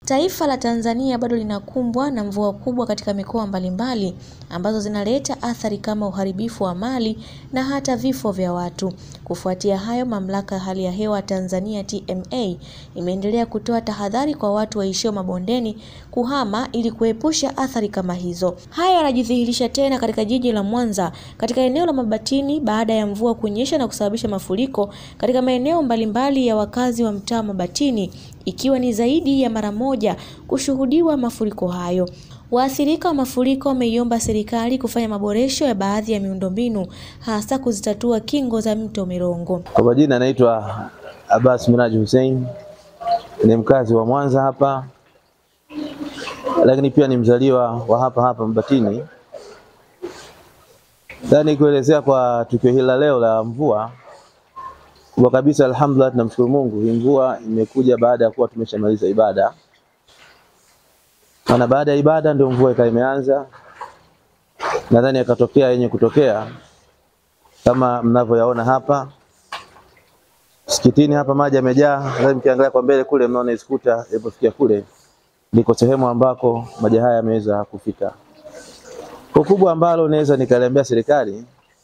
Taifa la Tanzania bado linakumbwa na mvua kubwa katika mikoa mbalimbali ambazo zinaleta athari kama uharibifu wa mali na hata vifo vya watu. Kufuatia hayo, Mamlaka ya Hali ya Hewa Tanzania TMA imeendelea kutoa tahadhari kwa watu waishio mabondeni kuhama ili kuepusha athari kama hizo. Haya yanajidhihirisha tena katika jiji la Mwanza katika eneo la Mabatini baada ya mvua kunyesha na kusababisha mafuriko katika maeneo mbalimbali ya wakazi wa mtaa Mabatini ikiwa ni zaidi ya mara moja kushuhudiwa mafuriko hayo. Waathirika wa mafuriko wameiomba serikali kufanya maboresho ya baadhi ya miundombinu hasa kuzitatua kingo za mto Mirongo. Kwa majina anaitwa Abbas Miraji Hussein, ni mkazi wa Mwanza hapa, lakini pia ni mzaliwa wa hapa hapa Mabatini. Ndani kuelezea kwa tukio hili la leo la mvua kubwa kabisa, alhamdulillah, tunamshukuru Mungu. Hii mvua imekuja baada ya kuwa tumeshamaliza ibada, maana baada ya ibada ndio mvua ikawa imeanza. Nadhani yakatokea yenye kutokea kama mnavyoyaona hapa msikitini. Hapa maji yamejaa, nadhani mkiangalia kwa mbele kule, mnaona iskuta ilipofikia kule, ndiko sehemu ambako maji haya yameweza kufika. Kwa kubwa ambalo naweza nikaliambia serikali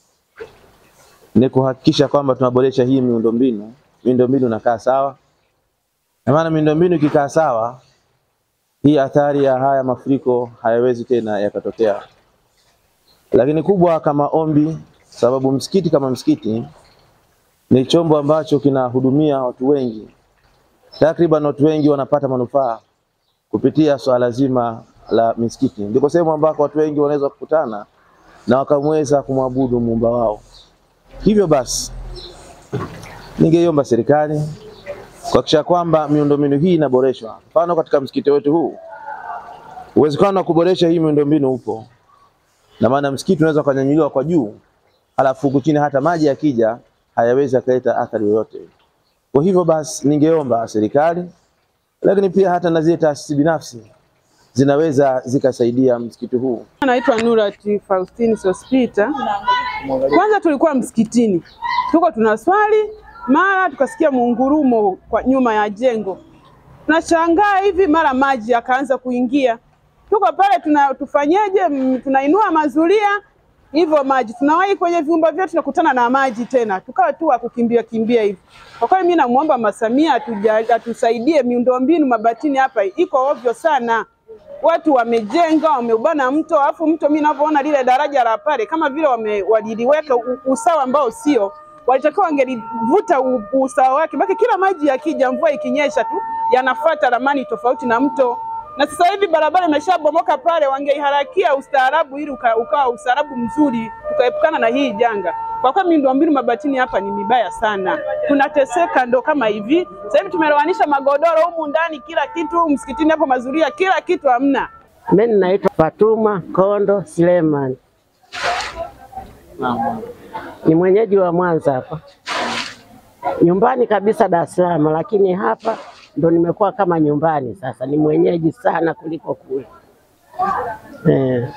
ni kuhakikisha kwamba tunaboresha hii miundombinu, miundombinu inakaa sawa, na maana miundombinu ikikaa sawa, hii athari ya haya mafuriko hayawezi tena yakatokea. Lakini kubwa kama ombi, sababu msikiti kama msikiti ni chombo ambacho kinahudumia watu wengi, takriban watu wengi wanapata manufaa kupitia swala zima la misikiti. Ndiko sehemu ambako watu wengi wanaweza kukutana na wakamweza kumwabudu muumba wao. Hivyo basi, ningeiomba serikali kuhakikisha kwamba miundombinu hii inaboreshwa. Mfano, katika msikiti wetu huu uwezekano wa kuboresha hii miundombinu upo, na maana msikiti unaweza ukanyanyuliwa kwa juu, alafu huku chini hata maji yakija hayawezi akaleta athari yoyote. Kwa hivyo basi, ningeomba serikali, lakini pia hata na zile taasisi binafsi zinaweza zikasaidia msikiti huu. Naitwa Nurati Faustini Sospita. Kwanza tulikuwa msikitini, tuko tunaswali, mara tukasikia muungurumo kwa nyuma ya jengo. Tunashangaa hivi, mara maji yakaanza kuingia. Tuko pale tuna, tufanyeje? M, Tunainua mazulia hivyo maji, tunawahi kwenye vyumba vyetu, tunakutana na maji tena, tukawa tu wa kukimbia kimbia hivi. Kwa kweli mimi namuomba Mama Samia atuja- atusaidie, miundombinu Mabatini hapa iko ovyo sana watu wamejenga wameubana mto, alafu mto mimi ninavyoona lile daraja la pale kama vile wame, waliliweka u- usawa ambao sio, walitakiwa wangelivuta u- usawa wake, baki kila maji yakija, mvua ikinyesha tu yanafuata ramani tofauti na mto. Na sasa hivi barabara imeshabomoka pale, wangeiharakia ustaarabu ili uka, ukawa ustaarabu mzuri, tukaepukana na hii janga. Kwa kweli miundombinu Mabatini hapa ni mibaya sana, tunateseka ndo kama hivi. Sasa hivi tumelowanisha magodoro humu ndani, kila kitu msikitini hapo, mazuria, kila kitu hamna. Mimi naitwa Fatuma Kondo Suleiman, ni mwenyeji wa Mwanza hapa, nyumbani kabisa Dar es Salaam, lakini hapa ndo nimekuwa kama nyumbani sasa, ni mwenyeji sana kuliko kule. Eh,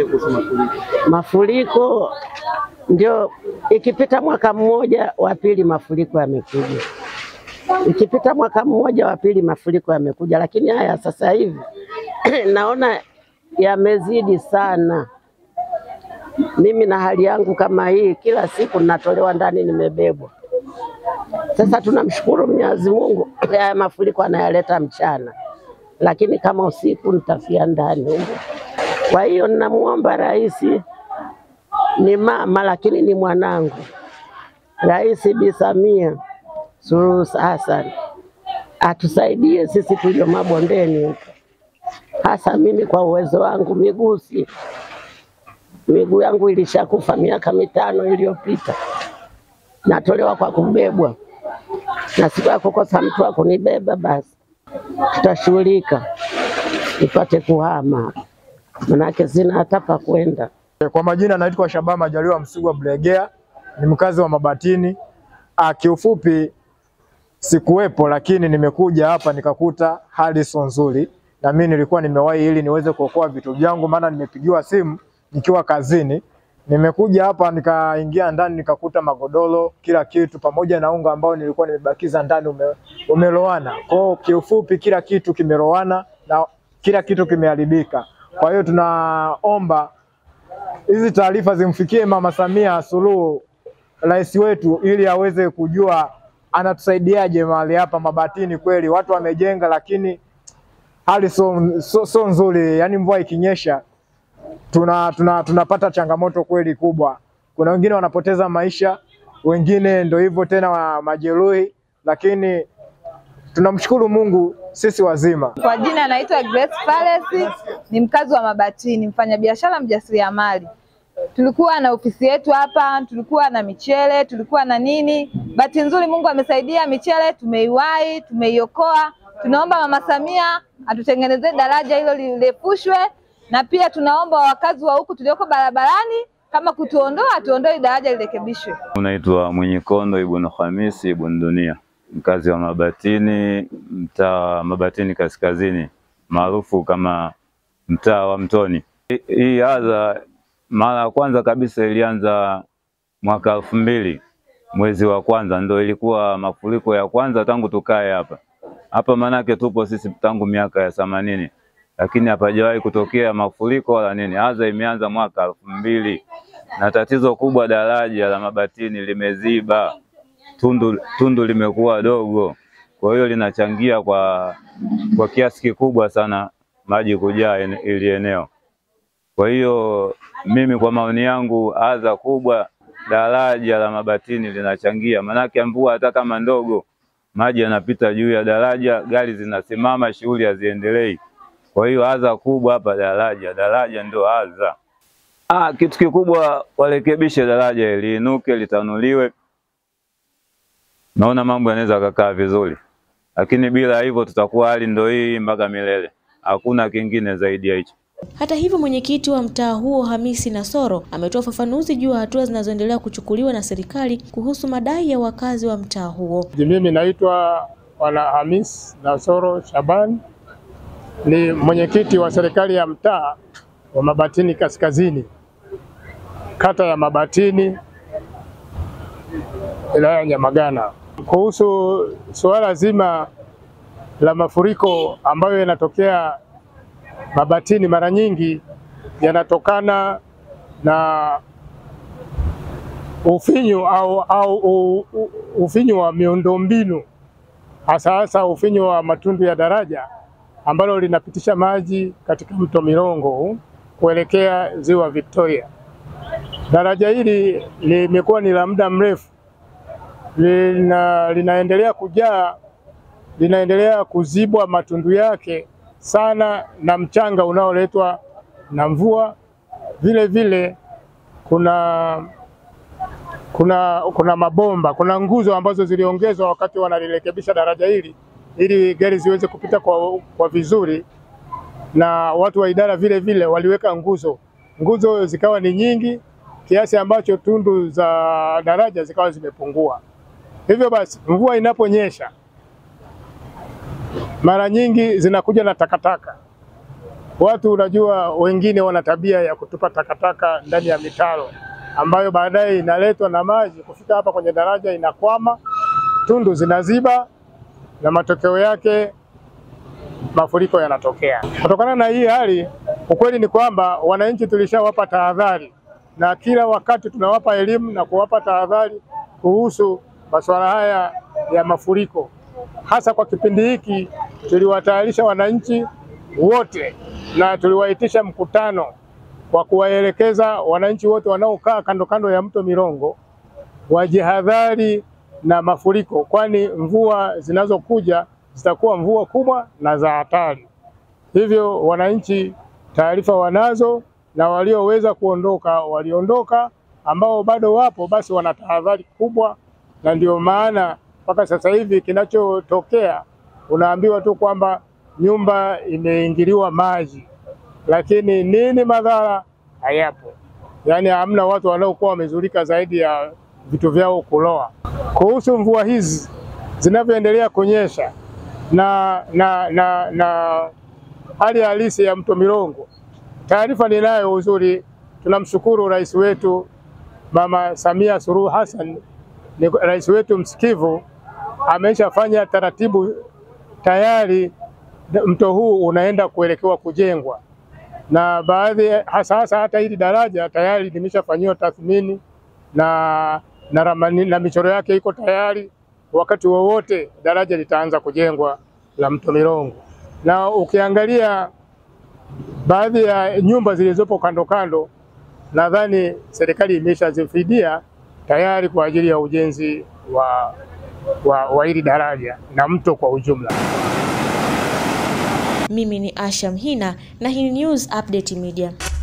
mafuriko ndio ikipita mwaka mmoja wa pili mafuriko yamekuja, ikipita mwaka mmoja wa pili mafuriko yamekuja, lakini haya sasa hivi naona yamezidi sana. Mimi na hali yangu kama hii, kila siku natolewa ndani, nimebebwa. Sasa tunamshukuru Mwenyezi Mungu, haya mafuriko anayaleta mchana, lakini kama usiku nitafia ndani humo. Kwa hiyo ninamuomba rais, ni mama lakini ni mwanangu, Rais Bi Samia Suluhu Hassan atusaidie sisi tulio mabondeni huko hasa mimi kwa uwezo wangu miguu si miguu yangu ilishakufa miaka mitano iliyopita, natolewa kwa kubebwa, na siku ya kukosa mtu wa kunibeba, basi tutashughulika nipate kuhama, manake sina hata pa kwenda. Kwa majina naitwa Shabaa Majaliwa Msigwa Blegea, ni mkazi wa Mabatini. Ah, kiufupi sikuwepo, lakini nimekuja hapa nikakuta hali sio nzuri, na mimi nilikuwa nimewahi ili niweze kuokoa vitu vyangu, maana nimepigiwa simu nikiwa kazini. Nimekuja hapa nikaingia ndani nikakuta magodoro, kila kitu pamoja na unga ambao nilikuwa nimebakiza ndani ume, umelowana. Kwa hiyo kiufupi kila kitu kimelowana na kila kitu kimeharibika. Kwa hiyo tunaomba hizi taarifa zimfikie Mama Samia Suluhu, rais wetu, ili aweze kujua anatusaidiaje mahali hapa Mabatini. Kweli watu wamejenga, lakini hali so, so, so nzuri. Yani mvua ikinyesha tuna, tuna, tunapata changamoto kweli kubwa. Kuna wengine wanapoteza maisha, wengine ndo hivyo tena wa majeruhi, lakini tunamshukuru Mungu sisi wazima. Kwa jina anaitwa Grace Palace, ni mkazi wa Mabatini, mfanyabiashara mjasiriamali. Tulikuwa na ofisi yetu hapa, tulikuwa na michele, tulikuwa na nini. Bahati nzuri Mungu amesaidia, michele tumeiwahi, tumeiokoa. Tunaomba Mama Samia atutengenezee daraja hilo lirefushwe, na pia tunaomba wakazi wa huku tulioko barabarani kama kutuondoa, tuondoe daraja lirekebishwe. Unaitwa Mwenyikondo Ibn Hamisi Ibn Dunia, mkazi wa Mabatini, mtaa wa Mabatini Kaskazini, maarufu kama mtaa wa Mtoni. Hii adha mara ya kwanza kabisa ilianza mwaka elfu mbili mwezi wa kwanza, ndo ilikuwa mafuriko ya kwanza tangu tukae hapa hapa. Manake tupo sisi tangu miaka ya themanini, lakini hapajawahi kutokea mafuriko wala nini. Adha imeanza mwaka elfu mbili na tatizo kubwa, daraja la Mabatini limeziba, tundu, tundu limekuwa dogo, kwa hiyo linachangia kwa, kwa kiasi kikubwa sana maji kujaa ili eneo. Kwa hiyo mimi kwa maoni yangu, adha kubwa daraja la Mabatini linachangia, manake mvua hata kama ndogo, maji yanapita juu ya daraja, gari zinasimama, shughuli haziendelei. Kwa hiyo adha kubwa hapa daraja, daraja ndio adha. Ah, kitu kikubwa warekebishe daraja liinuke, litanuliwe. Naona mambo yanaweza kakaa vizuri, lakini bila hivyo tutakuwa hali ndio hii mpaka milele. Hakuna kingine zaidi ya hicho. Hata hivyo, mwenyekiti wa mtaa huo Hamisi Nasoro ametoa ufafanuzi juu ya hatua zinazoendelea kuchukuliwa na serikali kuhusu madai ya wakazi wa mtaa huo. Mimi naitwa Bwana Hamis Nasoro Shaban, ni mwenyekiti wa serikali ya mtaa wa Mabatini Kaskazini, kata ya Mabatini, wilaya ya Nyamagana, kuhusu suala zima la mafuriko ambayo yanatokea Mabatini mara nyingi yanatokana na ufinyu au, au u, u, ufinyu wa miundombinu hasa hasa ufinyu wa matundu ya daraja ambalo linapitisha maji katika mto Mirongo kuelekea ziwa Victoria. Daraja hili limekuwa ni la muda mrefu, lina, linaendelea kujaa, linaendelea kuzibwa matundu yake sana na mchanga unaoletwa na mvua. Vile vile kuna kuna kuna mabomba, kuna nguzo ambazo ziliongezwa wakati wanalirekebisha daraja hili ili gari ziweze kupita kwa, kwa vizuri, na watu wa idara vile vile waliweka nguzo, nguzo zikawa ni nyingi kiasi ambacho tundu za daraja zikawa zimepungua. Hivyo basi mvua inaponyesha mara nyingi zinakuja na takataka. Watu unajua, wengine wana tabia ya kutupa takataka ndani ya mitaro ambayo baadaye inaletwa na maji kufika hapa kwenye daraja, inakwama, tundu zinaziba, na matokeo yake mafuriko yanatokea. Kutokana na hii hali, ukweli ni kwamba wananchi tulishawapa tahadhari, na kila wakati tunawapa elimu na kuwapa tahadhari kuhusu masuala haya ya mafuriko hasa kwa kipindi hiki tuliwatayarisha wananchi wote na tuliwaitisha mkutano kwa kuwaelekeza wananchi wote wanaokaa kando kando ya mto Mirongo wajihadhari na mafuriko, kwani mvua zinazokuja zitakuwa mvua kubwa na za hatari. Hivyo wananchi taarifa wanazo, na walioweza kuondoka waliondoka, ambao bado wapo basi wana tahadhari kubwa, na ndio maana mpaka sasa hivi kinachotokea unaambiwa tu kwamba nyumba imeingiliwa maji, lakini nini madhara hayapo. Yaani hamna watu wanaokuwa wamezulika zaidi ya vitu vyao kuloa. Kuhusu mvua hizi zinavyoendelea kunyesha na, na, na, na hali halisi ya mto Mirongo, taarifa ninayo uzuri, tunamshukuru rais wetu Mama Samia Suluhu Hassan, ni rais wetu msikivu ameshafanya taratibu tayari mto huu unaenda kuelekewa kujengwa, na baadhi hasa hasa hata hili daraja tayari limeshafanyiwa tathmini na na, ramani, na michoro yake iko tayari. Wakati wowote daraja litaanza kujengwa la mto Mirongo, na ukiangalia baadhi ya nyumba zilizopo kando kando, nadhani serikali imeshazifidia tayari kwa ajili ya ujenzi wa wa, wa hili daraja na mto kwa ujumla. Mimi ni Asha Mhina na hii News Update Media.